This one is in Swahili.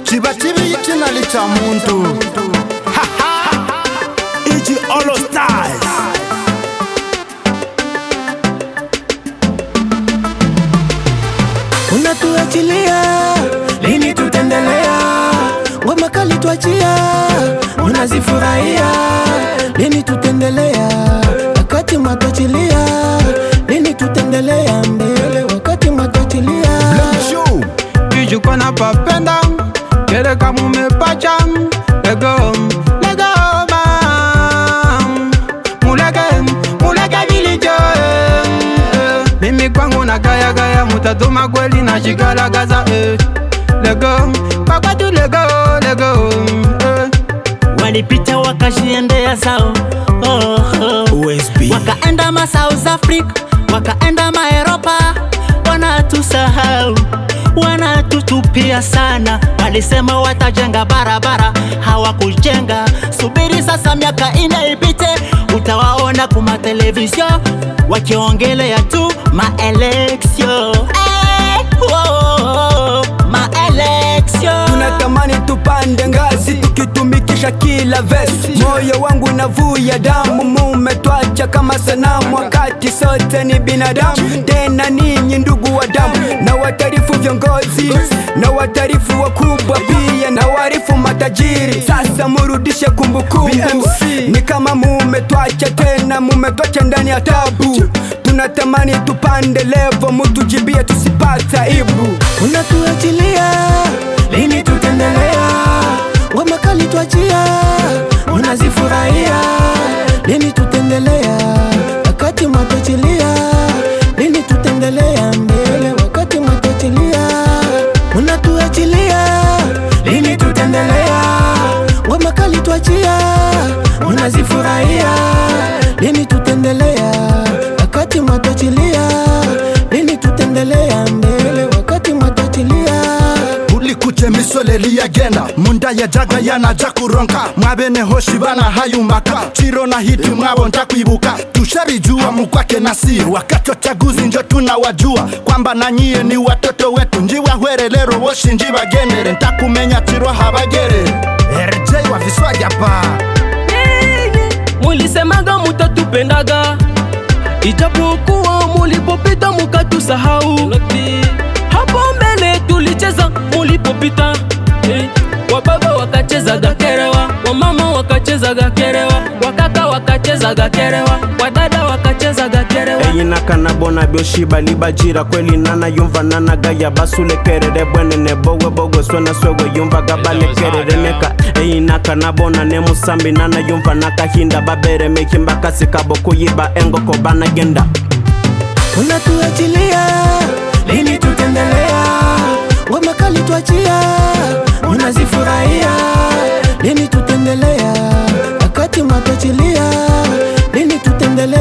chiba chibi itinali cha muntu Iji All Stars. unatuachilia lini tutendelea ngoma kali twachia unazifurahia lini tutendelea wakati mwatuachilia lini tutendelea mbele wakati mwatuachilia Show. kijuko na papenda kele kama umepacha lego lego mam muleke muleke vilijo eh. mimi kwangu na gaya gaya mutatuma kweli na shigalagaza eh. lego pakwatu lego lego eh. walipita wakashiendea sao oh, oh. OSB. wakaenda ma South Africa wakaenda ma Europa wanatusahau wanatutupia sana walisema watajenga barabara hawakujenga subiri sasa miaka ine ipite utawaona kuma televizio wakiongelea tu maeleksio eh, oh, maeleksio tunatamani tupande ngazi tukitumikisha kila vesi moyo wangu navuya damu mumetwacha kama sanamu wakati sote ni binadamu tena ninyi ndugu wa damu na watarifu viongozi na watarifu wakubwa pia na warifu matajiri sasa murudishe kumbukumbu ni kama mumetwacha tena mumetwacha ndani ya tabu tunatamani tupande levo mutujibie tusipata ibu unatuachilia lini tutendelea ngoma kali twachia unazifurahia lini tutendelea wakati mwatuachilia lini tutendelea mbele wakati mwatuachilia unatuachilia lini tutendelea ngoma kali twachia unazifurahia lini tutendelea wakati mwatuachilia lini tutendelea mbele wakati mwatuachilia ulikuche misolelia genda munda ya jaga yanaja kuronka mwabene hoshi bana hayumaka chiro na hiti mwabo ntakwibuka tusharijua mukwake na siri wakati wa chaguzi njo tunawajua kwamba na nyie ni watoto wetu njiwa hwerelero woshi njibagenere ntakumenya chiro habagere rj wa viswajapa mulisemaga mutatupendaga ijapokuwa mulipopita mukatusahau hapo mbele tulicheza mulipopita Eh, wababa wakachezaga kerewa wamama wakachezaga kerewa wakaka wakachezaga kerewa wadada wakachezaga kerewa eyinakana bona byoshiba libajira kweli nana yumva nanagaya basulekerere bwenene bowe bowe swena swewe yumvaga balekerere neka eyinakana bona nemusambi nana yumva nakahinda baberemeki mbakasi kabo kuyiba engoko banagenda unatuachilia lini tutendelea ngoma kali twachia unazifurahia lini tutendelea wakati mwatuachilia lini tutendelea